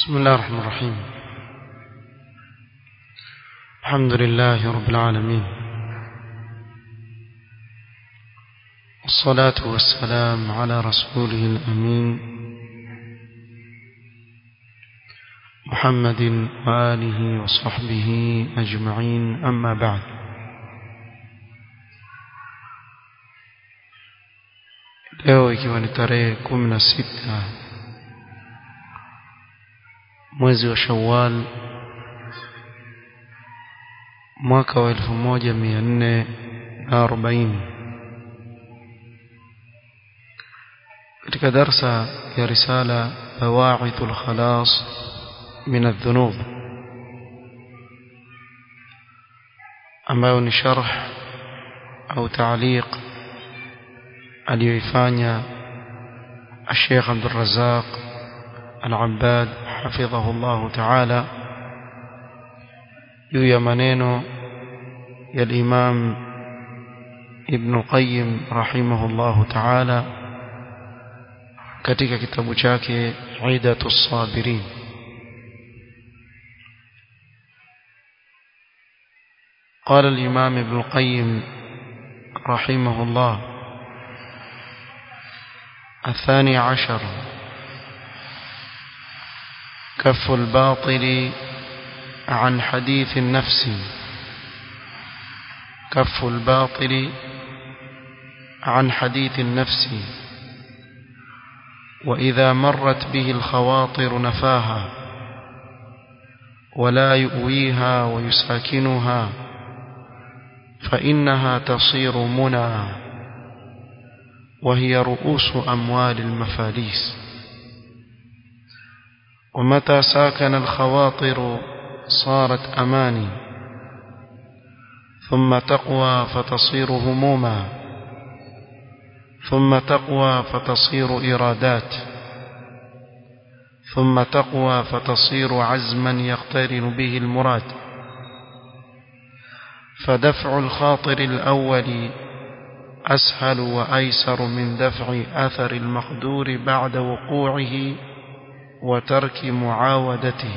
بسم الله الرحمن الرحيم الحمد لله رب العالمين والصلاة والسلام على رسوله الأمين محمد وآله وصحبه أجمعين أما بعد leo ikiwa ni tarehe kumi na sita mwezi wa shawal mwaka wa elfu moja mia nne na arobaini katika darsa ya risala bawaithu lkhalas min aldhunub ambayo ni sharh au taaliq aliyoifanya الشيخ عبد الرزاق العباد حفظه الله تعالى juu ya maneno ya Imam Ibn Qayyim rahimahullahu ta'ala katika kitabu chake Aidatus Sabirin قال الإمام ابن القيم رحمه الله الثاني عشر كف الباطل عن حديث النفس كف الباطل عن حديث النفس وإذا مرت به الخواطر نفاها ولا يؤويها ويساكنها فإنها تصير منى وهي رؤوس أموال المفاليس ومتى ساكن الخواطر صارت أماني ثم تقوى فتصير هموما ثم تقوى فتصير إرادات ثم تقوى فتصير عزما يقترن به المراد فدفع الخاطر الأول أسهل وأيسر من دفع أثر المقدور بعد وقوعه وترك معاودته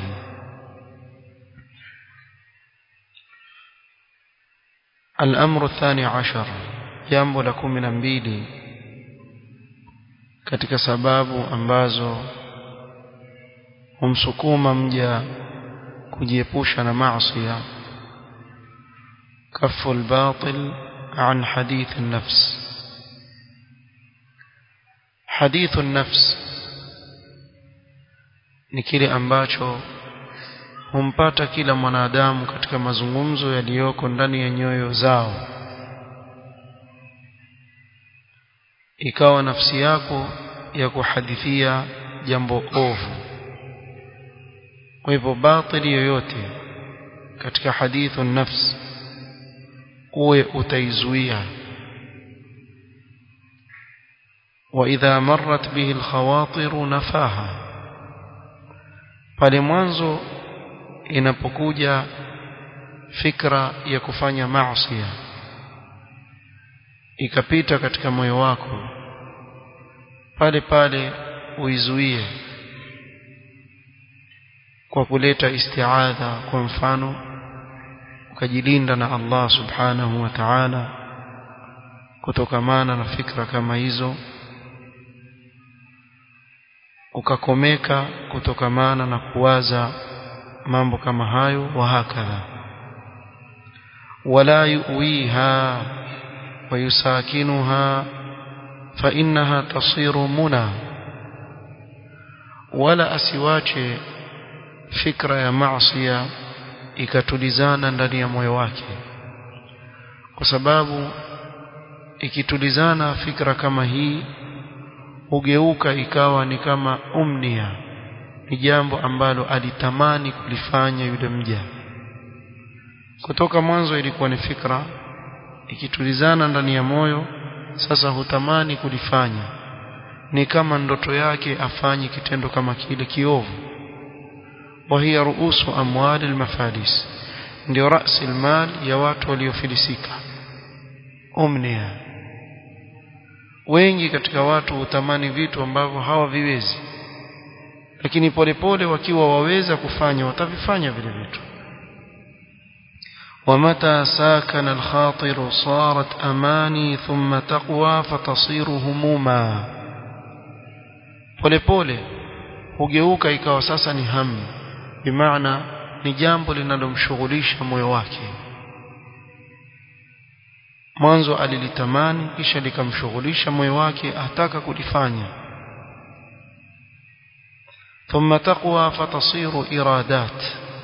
الأمر الثاني عشر jambo la kumi na mbili katika sababu ambazo humsukuma mja kujiepusha na maasiya kafu albatil an hadith an-nafs hadithu an-nafs ni kile ambacho humpata kila mwanadamu katika mazungumzo yaliyoko ndani ya nyoyo zao ikawa nafsi yako ya kuhadithia jambo ovu kwa hivyo batili yoyote katika hadithu nafs uwe utaizuia واذا مرت به الخواطر نفاها pale mwanzo inapokuja fikra ya kufanya maasi ikapita katika moyo wako pale pale uizuie kwa kuleta istiadha kwa mfano ukajilinda na Allah subhanahu wa ta'ala kutokamana na fikra kama hizo ukakomeka kutokamana na kuwaza mambo kama hayo wa hakadha wala yuwiha wa yusakinuha fa innaha tasiru muna wala asiwache fikra ya maasiya ikatulizana ndani ya moyo wake kwa sababu ikitulizana fikra kama hii hugeuka ikawa ni kama umnia ni jambo ambalo alitamani kulifanya yule mja kutoka mwanzo ilikuwa ni fikra ikitulizana ndani ya moyo sasa hutamani kulifanya ni kama ndoto yake afanye kitendo kama kile kiovu وهي رؤوس أموال المفاليس ndio رأس المال ya watu waliofilisika umnia wengi katika watu hutamani vitu ambavyo hawaviwezi lakini polepole wakiwa waweza kufanya watavifanya vile vitu ومتى ساكن الخاطر صارت أماني ثم تقوى فتصير هموما polepole hugeuka ikawa sasa ni hamu bimaana ni jambo linalomshughulisha moyo wake mwanzo alilitamani kisha likamshughulisha moyo wake ataka kulifanya ثم تقوى فتصير إرادات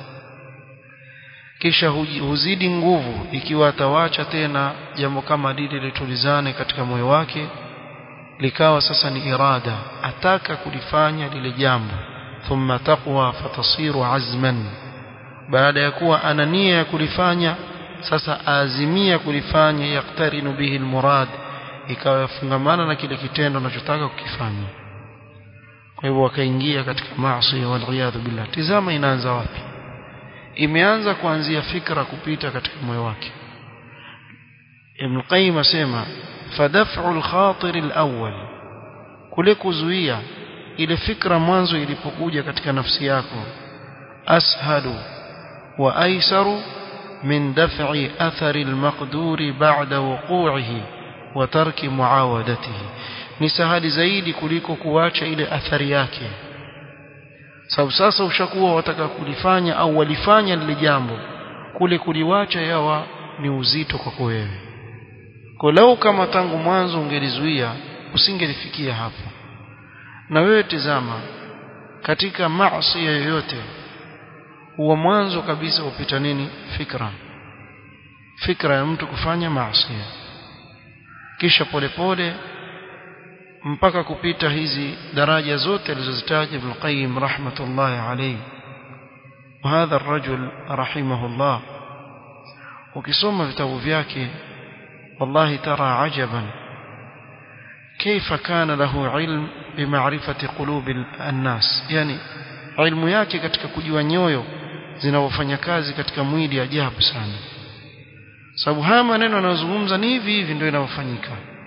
kisha huzidi nguvu ikiwa atawacha tena jambo kama lile litulizane katika moyo wake likawa sasa ni irada ataka kulifanya lile jambo thumma taqwa fatasiru azman baada ya kuwa ana nia ya kulifanya sasa azimia kulifanya yaktarinu bihi almurad ikawa yafungamana na kile kitendo anachotaka kukifanya kwa hivyo wakaingia katika maasi wal billah tizama inaanza wapi imeanza kuanzia fikra kupita katika moyo wake Ibn Qayyim asema fadaf'u al-khatir al-awwal kule kuzuia ile fikra mwanzo ilipokuja katika nafsi yako ashalu wa aisaru min daf'i athari al-maqduri ba'da wuqu'ihi wa tarki muawadatihi ni sahali zaidi kuliko kuacha ile athari yake sababu sasa ushakuwa wataka kulifanya au walifanya lile jambo kule kuliwacha yawa ni uzito kwako wewe kwa lau kama tangu mwanzo ungelizuia usingelifikia hapo na wewe tizama katika maasi yoyote huwa mwanzo kabisa upita nini fikra fikra ya mtu kufanya maasi kisha polepole pole, mpaka kupita hizi daraja zote alizozitaja Ibn Qayyim rahmatullahi alayhi وهذا الرجل رحمه الله ukisoma vitabu vyake wallahi tara ajaban كيف كان له علم بمعرفة قلوب الناس yani ilmu yake katika kujua nyoyo zinavyofanya kazi katika mwili ajabu sana sababu haya maneno anayozungumza ni hivi hivi ndio inavyofanyika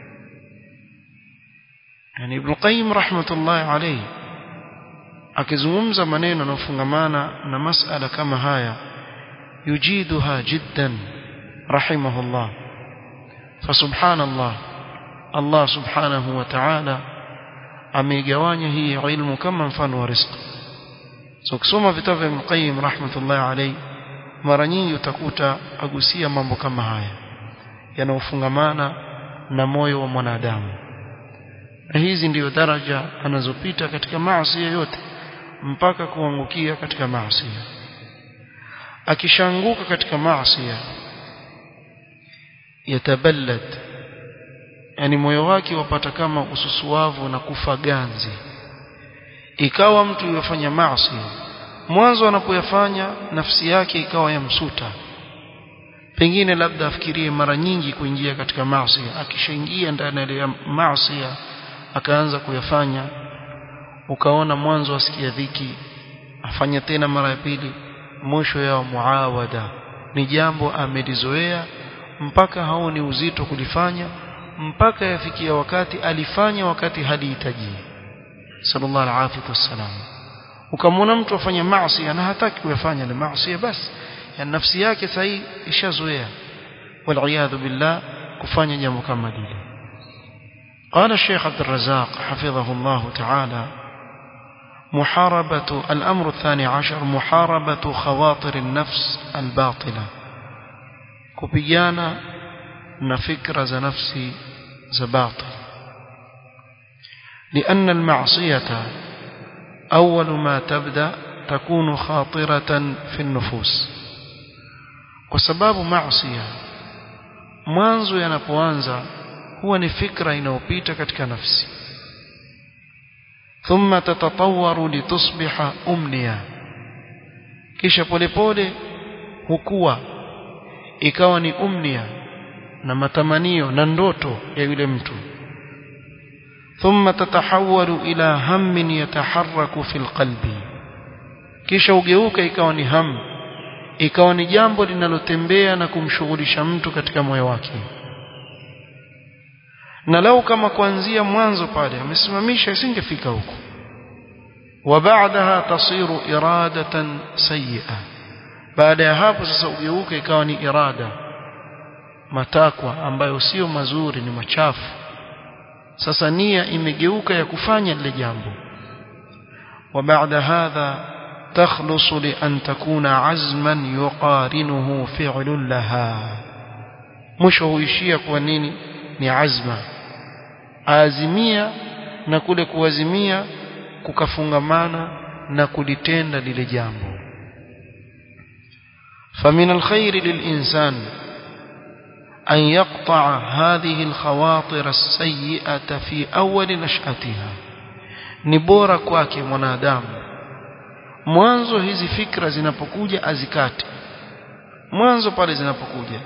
yani Ibn Qayyim rahmatullahi alayhi akizungumza maneno yanayofungamana na masala kama haya yujiduha jiddan rahimahullah fasubhanallah Allah subhanahu wa ta'ala ameigawanya hii ilmu kama mfano wa riziki so kusoma vitabu vya Ibn Qayyim rahmatullahi alayhi mara nyingi utakuta agusia mambo kama haya yanayofungamana na moyo wa mwanadamu na hizi ndiyo daraja anazopita katika maasi yote mpaka kuangukia katika maasi akishanguka katika maasi yataballad yani moyo wake wapata kama ususuavu na kufa ganzi ikawa mtu yafanya maasi mwanzo anapoyafanya nafsi yake ikawa yamsuta pengine labda afikirie mara nyingi kuingia katika maasi akishaingia ndani ya maasi akaanza kuyafanya ukaona mwanzo asikia dhiki afanya tena mara ya pili mwisho yao muawada ni jambo amelizoea mpaka haoni uzito kulifanya mpaka yafikia wakati alifanya wakati halihitaji sallallahu alaihi wasallam ukamwona mtu afanya maasi na hataki kuyafanya ile maasi basi ya nafsi yake sahi ishazoea wal billah kufanya jambo kama lile قال الشيخ عبد الرزاق حفظه الله تعالى محاربة الأمر الثاني عشر محاربة خواطر النفس الباطلة كبيانا نفكر ذا نفسي ذا باطل لأن المعصية أول ما تبدأ تكون خاطرة في النفوس وسباب معصية mwanzo yanapoanza huwa ni fikra inayopita katika nafsi thumma tatatawwaru litusbiha umniya kisha polepole hukua ikawa ni umnia na matamanio na ndoto ya yule mtu thumma tatahawwalu ila hammin yataharraku fil qalbi kisha ugeuka ikawa ni hamu ikawa ni jambo linalotembea na kumshughulisha mtu katika moyo wake na lau kama kuanzia mwanzo pale amesimamisha isingefika huko وبعدها تصير إرادة سيئة baada ya hapo sasa ugeuke ikawa ni irada matakwa ambayo sio mazuri ni machafu sasa nia imegeuka ya kufanya lile jambo وبعد هذا تخلص لأن تكون عزما يقارنه فعل لها mwisho huishia kwa nini ni azma azimia na kule kuazimia kukafungamana na kulitenda lile jambo فمن الخير للإنسان أن يقطع هذه الخواطر السيئة في أول نشأتها نبورا kwake mwanadamu mwanzo hizi fikra zinapokuja azikate mwanzo pale zinapokuja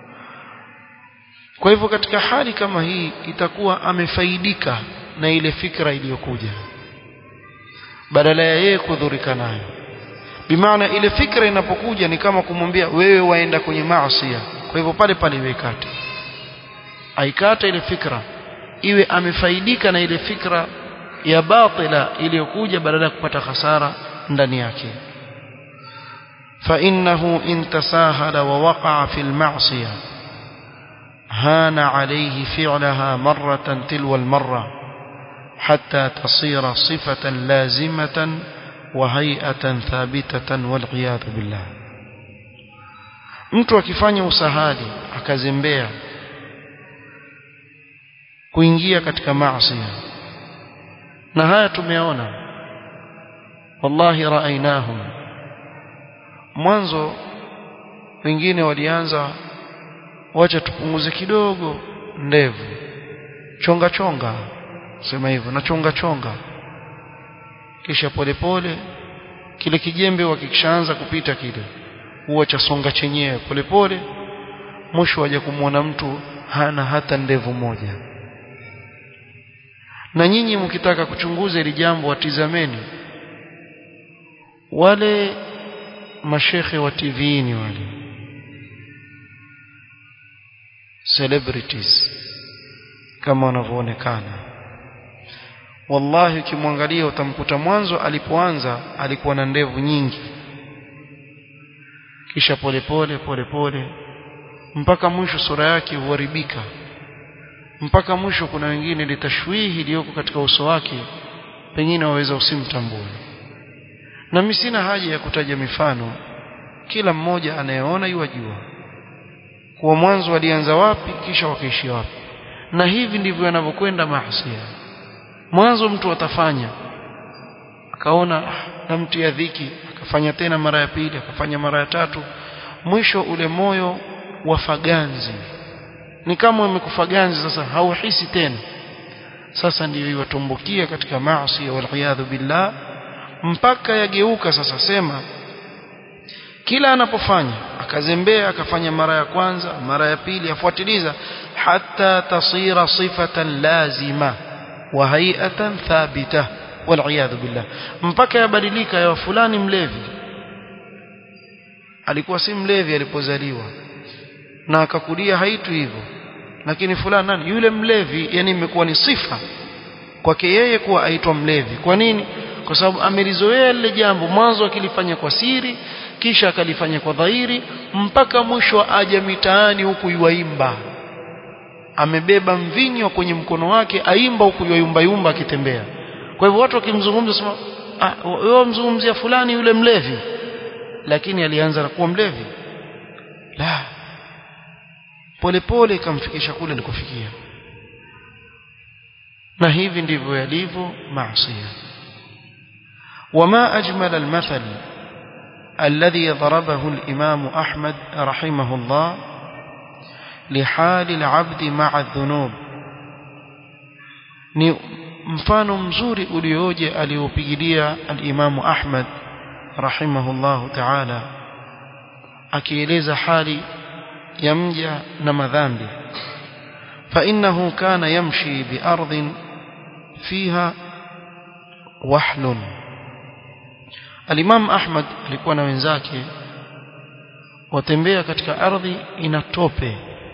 kwa hivyo katika hali kama hii itakuwa amefaidika na ile fikra iliyokuja badala ya yeye kudhurika nayo bimaana ile fikra inapokuja ni kama kumwambia wewe waenda kwenye maasi kwa hivyo pale pale iwekate aikata ile fikra iwe amefaidika na ile fikra ya batila iliyokuja badala ya kupata hasara ndani yake فإنه إن تساهل ووقع في المعصية هان عليه فعلها مرة تلو المرة حتى تصير صفة لازمة وهيئة ثابتة والعياذ بالله mtu akifanya usahali akazembea kuingia katika maasi na haya tumeona wallahi raainahum mwanzo wengine walianza wacha tupunguze kidogo ndevu chonga chonga sema hivyo na chonga chonga kisha polepole kile kijembe wakikishaanza kupita kile huwa cha songa chenyewe polepole mwisho waje kumwona mtu hana hata ndevu moja na nyinyi mkitaka kuchunguza ili jambo watizameni wale mashekhe wa TVini wale celebrities kama wanavyoonekana wallahi ukimwangalia utamkuta mwanzo alipoanza alikuwa na ndevu nyingi kisha polepole polepole mpaka mwisho sura yake huharibika mpaka mwisho kuna wengine litashwihi iliyoko katika uso wake pengine waweza usimtambue na mimi sina haja ya kutaja mifano kila mmoja anayeona yuwajua kuwa mwanzo walianza wapi kisha wakaishia wapi na hivi ndivyo yanavyokwenda mahasia mwanzo mtu atafanya akaona namtia dhiki akafanya tena mara ya pili akafanya mara ya tatu mwisho ule moyo wa faganzi ni kama umekufa ganzi sasa hauhisi tena sasa ndiyo iwatumbukia katika maasi waliyadhu billah mpaka yageuka sasa sema kila anapofanya akazembea akafanya mara ya kwanza mara ya pili afuatiliza hatta tasira sifatan lazima wa hay'atan thabita waliyadhu billah mpaka yabadilika ya fulani mlevi alikuwa si mlevi alipozaliwa na akakulia haitu hivyo lakini fulani nani yule mlevi yani imekuwa ni sifa kwake yeye kuwa aitwa mlevi kwa nini kwa sababu amelizoea lile jambo mwanzo akilifanya kwa siri kisha akalifanya kwa dhahiri mpaka mwisho aja mitaani huku yuaimba amebeba mvinyo kwenye mkono wake aimba huku yuayumba yumba akitembea kwa hivyo watu wakimzungumza sema ah wewe mzungumzia fulani yule mlevi lakini alianza na kuwa mlevi la polepole ikamfikisha kule alikofikia na hivi ndivyo yalivyo maasi وما أجمل المثل الذي ضربه الإمام أحمد رحمه الله لحال العبد مع الذنوب ni mfano mzuri ulioje aliopigilia al-Imam Ahmad rahimahullahu ta'ala akieleza hali ya mja na madhambi فإنه كان يمشي بأرض فيها وحل الإمام أحمد alikuwa na wenzake watembea katika ardhi ina tope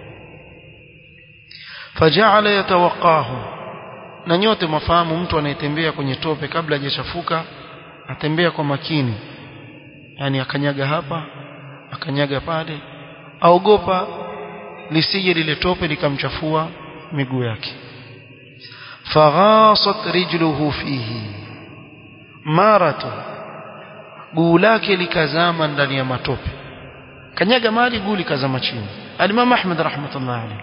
faja'ala yatawaqahu na nyote mafahamu mtu anayetembea kwenye tope kabla hajachafuka atembea kwa makini yani akanyaga hapa akanyaga pale aogopa lisije lile tope likamchafua miguu yake faghasat rijluhu fihi maratu guu lake likazama ndani ya matope kanyaga mali guu likazama chini al-Imam Ahmad rahmatullah alayhi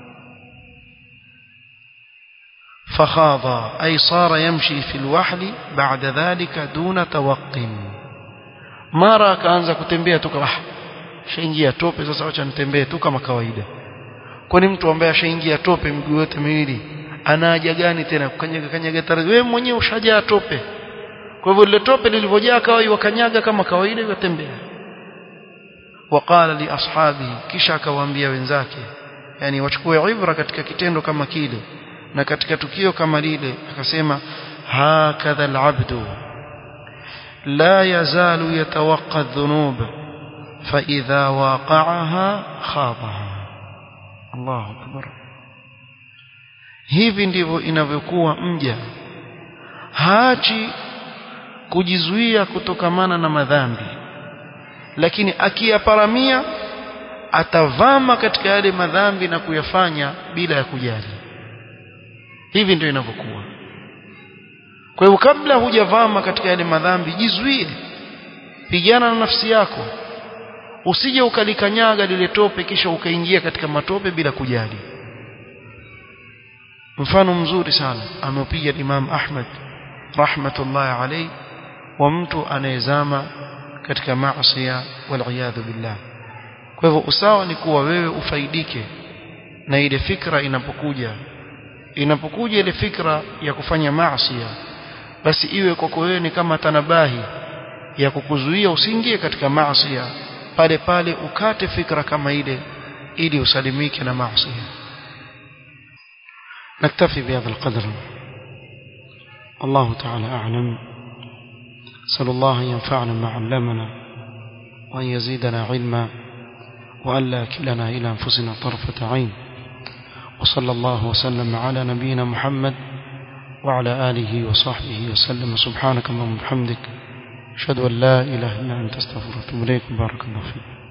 فخاض أي صار يمشي في الوحل بعد ذلك دون توق mara akaanza kutembea tu kama shaingia tope sasa acha nitembee tu kama kawaida kwani mtu ambaye ashaingia tope miguu yote miwili ana haja gani tena kukanyaga kanyaga taratibu wewe mwenyewe ushajaa tope kwa hivyo lile tope lilivyojaa kawaida wakanyaga kama kawaida yakatembea waqala li ashabi kisha akawaambia wenzake yani wachukue ibra katika kitendo kama kile na katika tukio kama lile akasema hakadha alabdu la yazalu yatawaqqa adh-dhunub fa idha waqa'aha khadaha Allahu akbar hivi ndivyo inavyokuwa mja haachi kujizuia kutokamana na madhambi lakini akiyaparamia atavama katika yale madhambi na kuyafanya bila ya kujali hivi ndio inavyokuwa kwa hivyo kabla hujavama katika yale madhambi jizuie pigana na nafsi yako usije ukalikanyaga lile tope kisha ukaingia katika matope bila kujali mfano mzuri sana ameupiga Imam Ahmad rahmatullahi alayhi wa mtu anayezama katika maasi wal billah kwa hivyo usawa ni kuwa wewe ufaidike na ile fikra inapokuja inapokuja ile fikra ya kufanya maasi basi iwe kwako wewe ni kama tanabahi ya kukuzuia usiingie katika maasi pale pale ukate fikra kama ile ili usalimike na maasi نكتفي بهذا القدر الله تعالى أعلم صلى الله أن ينفعنا ما علمنا وأن يزيدنا علما وأن لا كلنا إلى أنفسنا طرفة عين وصلى الله وسلم على نبينا محمد وعلى آله وصحبه وسلم سبحانك اللهم وبحمدك أشهد أن لا إله إلا أنت استغفرك وأتوب إليك بارك الله فيك